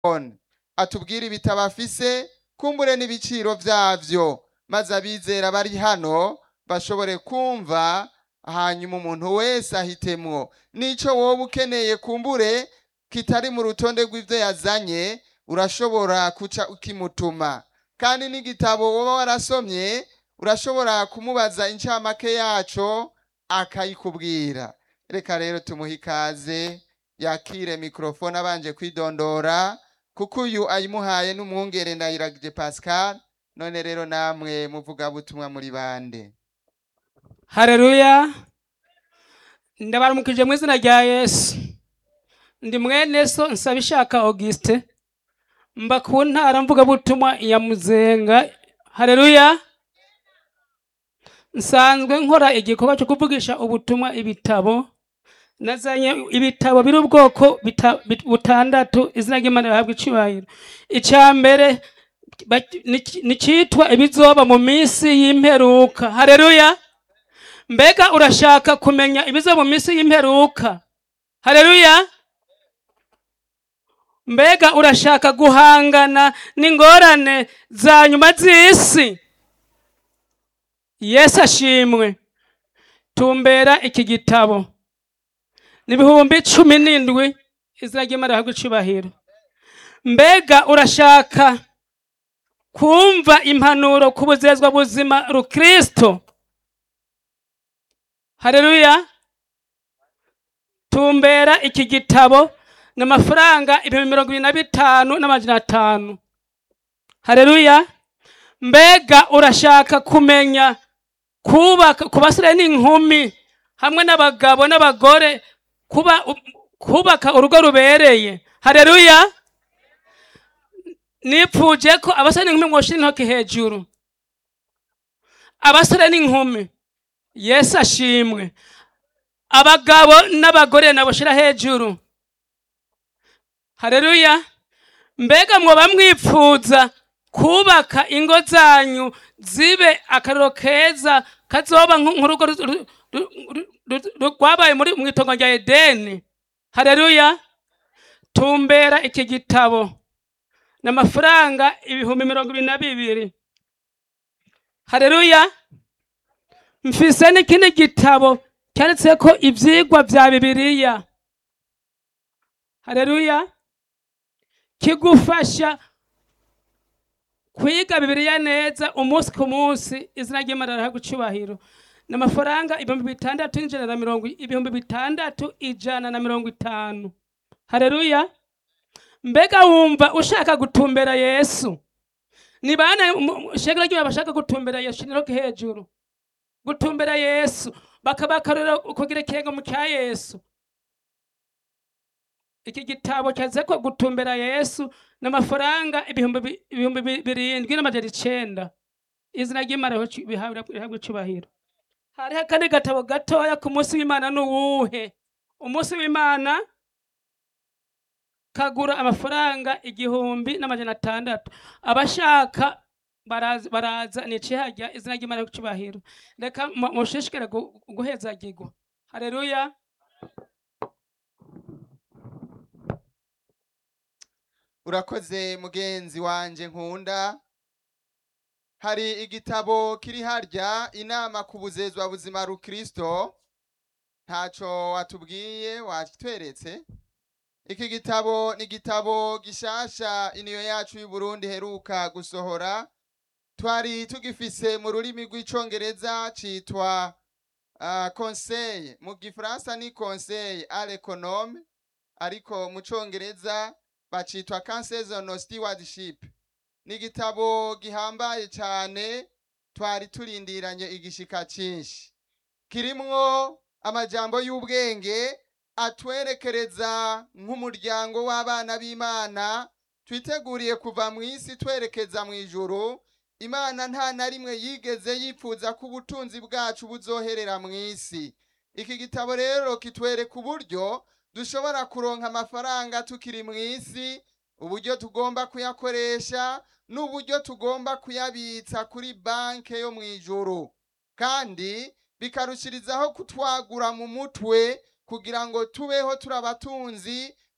mikorofone atubwire ibitabo afise kumbure n'ibiciro vyavyo maze abizera bari hano bashobore kumva hanyuma umuntu wese ahitemwo n'ico woba ukeneye kumbure kitari mu rutonde rw'ivyo yazanye urashobora kuca ukimutuma kandi n'igitabo woba warasomye urashobora kumubaza incamake yaco akayikubwira reka rero tumuhe ikaze yakire mikorofone abanje kwidondora kuko uyu ayimuhaye n'umwungere ndayiragije pascal none rero namwe muvuga butumwa muri bande hareruya ndabaramukije mu izina rya yesu ndi mwene so nsaba ishaka auguste mba ku ntara mvugabutumwa ya muzenga hareruya nsanzwe nkora igikorwa cyo kuvugisha ubutumwa ibitabo nazanye ibitabo biri ubwoko bita- bit- butandatu izina ry'imana rihabwa icubahiro icya mbere ba- ni- ni cyitwa ibizoba mu minsi y'imperuka hareruya mbega urashaka kumenya ibiza mu minsi y'imperuka hareruya mbega urashaka guhangana n'ingorane za nyuma z'isi yesu ashimwe tumbera iki gitabo ni ibihumbi cumi n'indwi izina ry'imana rihabwa icubahiro mbega urashaka kumva impanuro ku buzezwa buzima rukristo hareruya tumbera iki gitabo ni amafaranga ibihumbi mirongo ibiri na bitanu n'amajana atanu hareruya mbega urashaka kumenya kubaka ku basore n'inkumi hamwe n'abagabo n'abagore kuba kubaka urugo rubereye hareruya nipfuje ko abasore n'inkumi mwoshira intoki hejuru abasore n'inkumi yesu ashimwe abagabo n'abagore nabo shira hejuru hareruya mbega mwoba mwipfuza kubaka ingo zanyu zibe akariro keza kazoba nk- nk'urugo ru- ru- ru- ru- ru- ru- rwabaye muri mu itongo rya edeni hareruya tumbera iki gitabo ni amafaranga ibihumbi mirongo ibiri na bibiri hareruya mfise n'ikindi gitabo cyanditseko ivyigwa vya bibiliya hareruya kigufasha kwiga bibiliya neza umunsi ku munsi izina ry'imana rihabwa icubahiro ni amafaranga ibihumbi bitandatu n'ijana na mirongo ibihumbi bitandatu ijana na mirongo itanu hareruya mbega wumva ushaka gutumbera yesu ni bane shegera ry'ubu bashaka gutumbera yesu niroke hejuru gutumbera yesu bakabakarira kugira ikirenga mu cya yesu iki gitabo cyaze ko gutumbera yesu n'amafaranga ibihumbi bi- ibihumbi bi- birindwi n'amajana icenda izina ry'imana riho- bihabwa rihabwa icubahiro hariho akandi gatabo gatoya ku munsi w'imana ni uwuhe umunsi w'imana kagura amafaranga igihumbi n'amajana atandatu abashaka baraza, baraza nicihajya izina ry'imana ry'icubahiro reka mu- mushishikare gu- guhezagirwa hareruya urakoze mugenzi wanje nkunda hari igitabo kiri harya inama ku buzezwa buzima rukristo ntaco watubwiye watweretse iki gitabo ni igitabo gishasha iniyo yacu y'uburundi heruka gusohora twari tugifise mu rurimi rw'icongereza citwa uh, conseil mu gifaransa ni conseil à l'économe ariko mu congereza bacitwa Councils on Stewardship ni igitabo gihambaye cyane twari turindiranye igishika cyinshi kirimwo amajambo y'ubwenge atwerekereza nk'umuryango w'abana b'imana twiteguriye kuva mu isi twerekeza mu ijuru imana nta na rimwe yigeze yipfuza ko ubutunzi bwacu buzoherera mu isi iki gitabo rero kitwereka uburyo dushobora kuronka amafaranga tukiri mu isi uburyo tugomba kuyakoresha n'uburyo tugomba kuyabitsa kuri banke yo mu ijuru kandi bikarushirizaho kutwagura mu mutwe kugira ngo tubeho turi abatunzi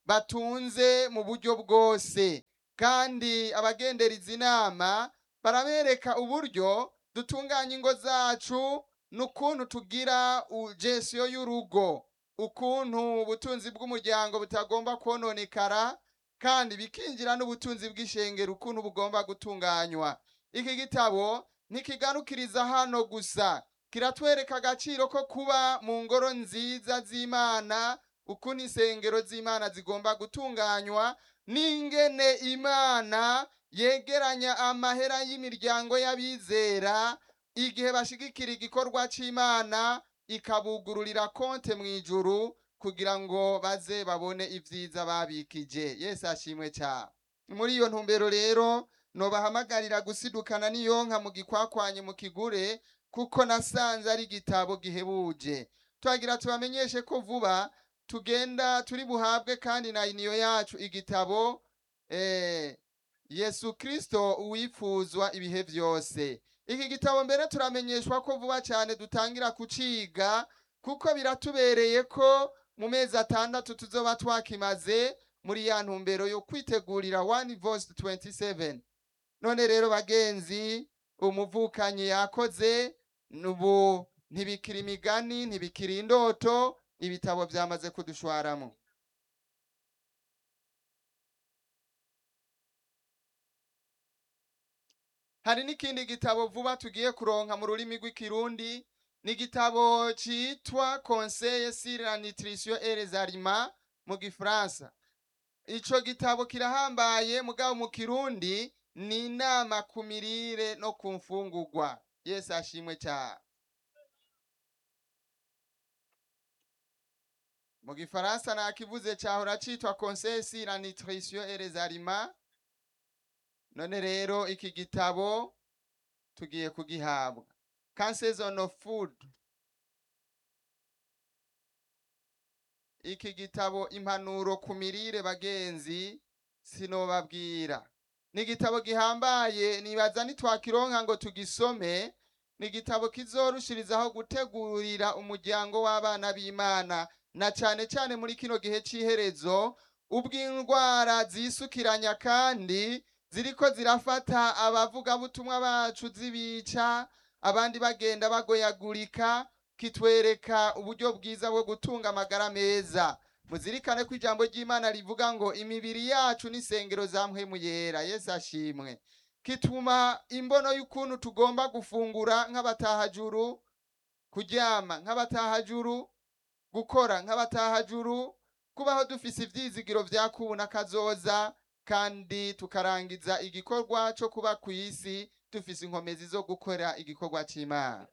batunze mu buryo bwose kandi abagendera izi nama barabereka uburyo dutunganya ingo zacu n'ukuntu tugira gesiyo y'urugo ukuntu ubutunzi bw'umuryango butagomba kononekara kandi bikinjira n'ubutunzi bw'ishengero ukuntu bugomba gutunganywa iki gitabo ntikigarukiriza hano gusa kiratwereka agaciro ko kuba mu ngoro nziza z'imana ukuntu insengero z'imana zigomba gutunganywa n'ingene imana yegeranya amahera y'imiryango y'abizera igihe bashigikira igikorwa c'imana ikabugururira konte mu ijuru kugira ngo baze babone ibyiza babikije yesu ashimwe cyane muri iyo ntumbero rero nobahamagarira gusidukana n'iyonka mu gikwakwanye mu kigure kuko nasanze ari igitabo gihebuje twagira tubamenyeshe ko vuba tugenda turi buhabwe kandi na iniyo yacu igitabo eh, yesu kristo uwifuzwa ibihe byose iki gitabo mbere turamenyeshwa ko vuba cyane dutangira kuciga kuko biratubereye ko mu mezi atandatu tuzoba twakimaze muri ya ntumbero yo kwitegurira one voice 27 none rero bagenzi umuvukanyi yakoze nubu ntibikiri imigani ntibikiri indoto ibitabo byamaze kudushwaramo hari n'ikindi gitabo vuba tugiye kuronka mu rurimi rw'ikirundi ni igitabo cyitwa conseil sur la nutrition et les aliments mu gifaransa ico gitabo kirahambaye mugabo mu kirundi ni inama ku mirire no ku mfungurwa yesu ashimwe cyane mu gifaransa nakivuze cyahora citwa conseil sur la nutrition et les aliments none rero iki gitabo tugiye kugihabwa canseason of food iki gitabo impanuro ku mirire bagenzi sinobabwira ni igitabo gihambaye nibaza nitwakironka ngo tugisome ni igitabo kizorushirizaho gutegurira umuryango w'abana b'imana na cyane cyane muri kino gihe cy'iherezo ubw'indwara zisukiranya kandi ziriko zirafata abavugabutumwa bacu zibica abandi bagenda bagoyagurika kitwereka uburyo bwiza bwo gutunga amagara meza muzirikane ko ijambo ry'imana rivuga ngo imibiri yacu n'isengero za mpwemu yera yesu ashimwe kituma imbono y'ukuntu tugomba gufungura nk'abatahajuru kuryama nk'abatahajuru gukora nk'abatahajuru kubaho dufise ivyizigiro vya kubuna kazoza kandi tukarangiza igikorwa cyo kuba ku isi dufise inkomezi zo gukora igikorwa cy'imana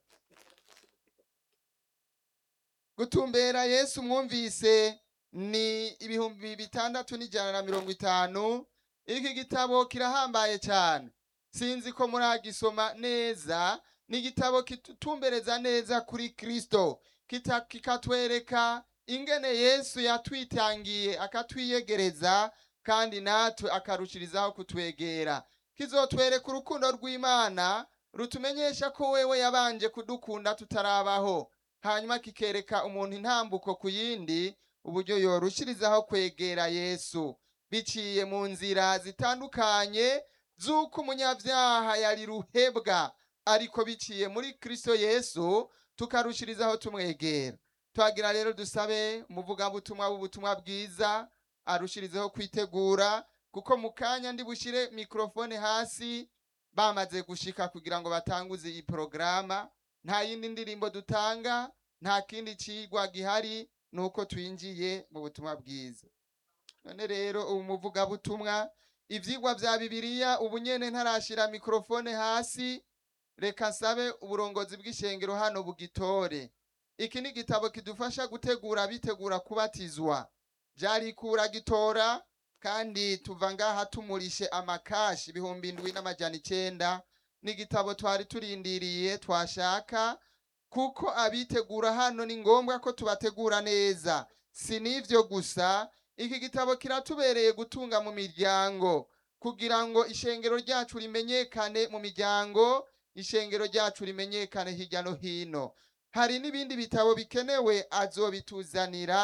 gutumbera yesu mwumvise ni ibihumbi bitandatu n'ijana na mirongo itanu iki gitabo kirahambaye cyane sinzi ko muragisoma neza ni igitabo kitumbereza neza kuri kristo kita- kikatwereka ingene yesu yatwitangiye akatwiyegereza kandi natwe akarushirizaho kutwegera kizotwereka urukundo rw'imana rutumenyesha ko wewe yabanje kudukunda tutarabaho hanyuma kikereka umuntu intambuko ku yindi uburyo yorushirizaho kwegera yesu biciye mu nzira zitandukanye z'uko umunyabyaha yari ruhebwa ariko biciye muri kristo yesu tukarushirizaho tumwegera twagira rero dusabe umuvugabutumwa w'ubutumwa bwiza arushirizeho kwitegura kuko mu kanya ndi bushyire mikorofone hasi bamaze gushika kugira ngo batanguze iyi porogaramu nta yindi ndirimbo dutanga nta kindi cigwa gihari ni uko twinjiye mu butumwa bwiza none rero ubu muvugabutumwa ivyigwa vya bibiliya ubu nyene ntarashira mikorofone hasi reka nsabe uburongozi bw'ishengero hano bugitore iki ni igitabo kidufasha gutegura bitegura kubatizwa vyarikura gitora kandi tuva ngaha tumurishe amakashi ibihumbi indwi n'amajana icenda ni igitabo twari turindiriye twashaka kuko abitegura hano ni ngombwa ko tubategura neza si n'ivyo gusa iki gitabo kiratubereye gutunga mu miryango kugira ngo ishengero ryacu rimenyekane mu miryango ishengero ryacu rimenyekane hirya no hino hari n'ibindi bitabo bikenewe azobituzanira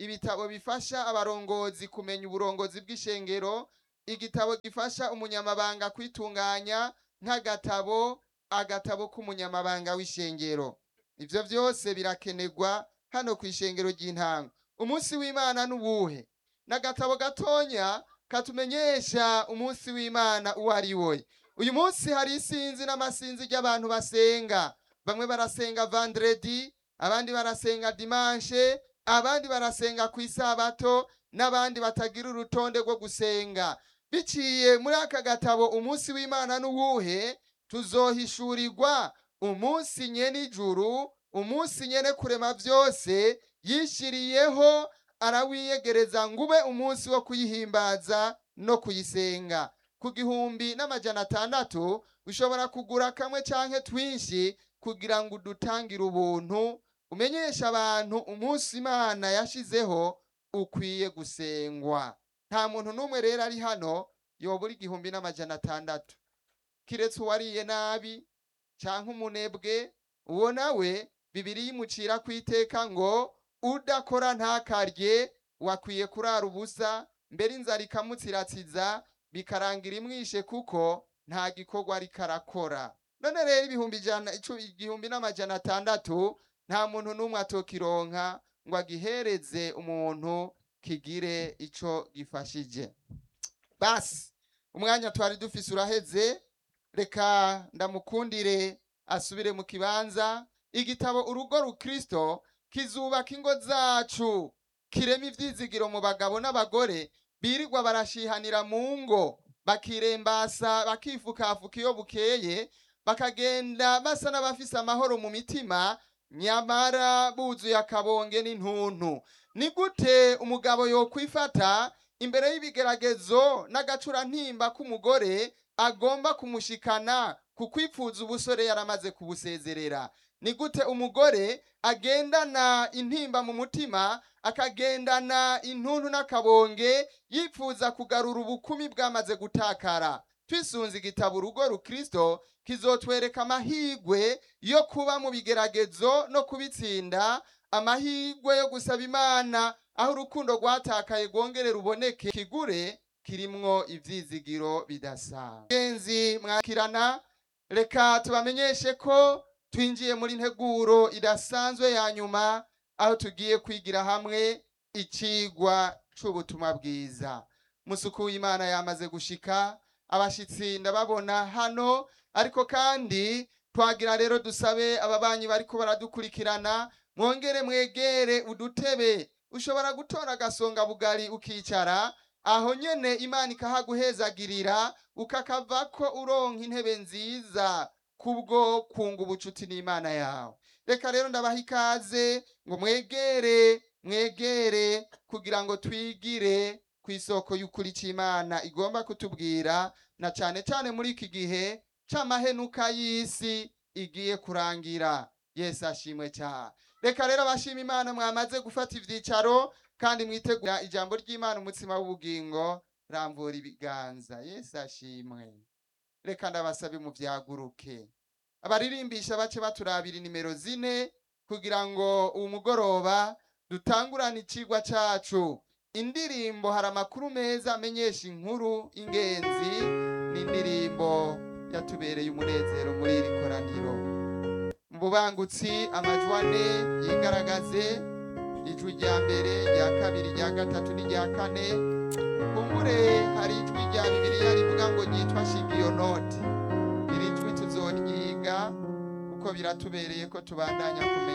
ibitabo bifasha abarongozi kumenya uburongozi bw'ishengero igitabo gifasha umunyamabanga kwitunganya nk'agatabo agatabo k'umunyamabanga w'ishengero ivyo vyose birakenerwa hano ku ishengero ry'intango umunsi w'imana n'ubuhe n'agatabo gatonya katumenyesha umunsi w'imana uwo ari we uyu munsi hari isinzi n'amasinzi ry'abantu basenga bamwe barasenga vandredi abandi barasenga dimanshe abandi barasenga ku isabato n'abandi batagira urutonde rwo gusenga biciye muri aka gatabo umunsi w'imana n'uwuhe tuzohishurirwa umunsi nyene ijuru umunsi nyene kurema vyose yishiriyeho arawiyegereza ngube umunsi wo kuyihimbaza no kuyisenga ku gihumbi n'amajana atandatu ushobora kugura kamwe canke twinshi kugira ngo udutangire ubuntu umenyeshe abantu umunsi imana yashizeho ukwiye gusengwa nta muntu n'umwe rero ari hano yobura igihumbi n'amajana atandatu kiretse uwariye nabi canke umunebwe uwo nawe bibiri yimucira ku iteka ngo udakora ntakarye wakwiye kurara ubusa mbere inzara ikamutsiratsiza bikarangira imwishe kuko nta gikorwa ariko arakora none rero ibihumbi ijana icu- igihumbi n'amajana atandatu nta muntu n'umwe atokironka ngo agihereze umuntu kigire ico gifashije basi umwanya twari dufise uraheze reka ndamukundire asubire mu kibanza igitabo urugo rukristo kizubaka ingo zacu kirema ivyizigiro mu bagabo n'abagore birirwa barashihanira mu ngo bakirembasa bakifukafuka iyo bukeye bakagenda basa n'abafise amahoro mu mitima nyamara buzuye akabonge n'intuntu ni gute umugabo yokwifata imbere y'ibigeragezo n'agacurantimba k'umugore agomba kumushikana ku kwipfuza ubusore yaramaze kubusezerera ni gute umugore agendana intimba mu mutima akagendana intuntu n'akabonge yipfuza kugarura ubukumi bwamaze gutakara twisunze igitabo urugo rukristo kizotwereka amahigwe yo kuba mu bigeragezo no kubitsinda amahigwe yo gusaba imana aho urukundo rwatakaye rwongere ruboneke kigure kirimwo ivyizigiro bidasanzwe genzi mwakirana reka tubamenyeshe ko twinjiye muri nteguro idasanzwe ya nyuma aho tugiye kwigira hamwe icigwa c'ubutumwa bwiza musuku w'imana yamaze gushika abashitsi ndababona hano ariko kandi twagira rero dusabe ababanyi bariko baradukurikirana mwongere mwegere udutebe ushobora gutora agasonga bugari ukicara aho nyene imana ikahaguhezagirira ukakavako uronka intebe nziza kubwo kunga ubucuti n'imana yawe reka rero ndabaha ikaze ngo mwegere mwegere kugira ngo twigire ku isoko y'ukuri c'imana igomba kutubwira na cane cane muri iki gihe c'amahenuka y'isi igiye kurangira yesu ashimwe cyane reka rero abashima imana mwamaze gufata ivyicaro kandi mwitegura ijambo ry'imana umutsima w'ubugingo ramvura ibiganza yesu ashimwe reka ndabasabe muvyaguruke abaririmbisha bace baturabira inimero zine kugira ngo uwu mugoroba dutangurane icigwa cacu indirimbo hari amakuru meza amenyesha inkuru ingenzi n'indirimbo yatubereye umunezero muri iri koraniro mu bubangutsi amajwi ane yigaragaze ijwi rya mbere rya kabiri rya gatatu n'irya kane kumbure hari ijwi rya bibiliya rivuga ngo ryitwa shigiyonoti iri jwi tuzoryiga kuko biratubereye ko tubandanya kumenya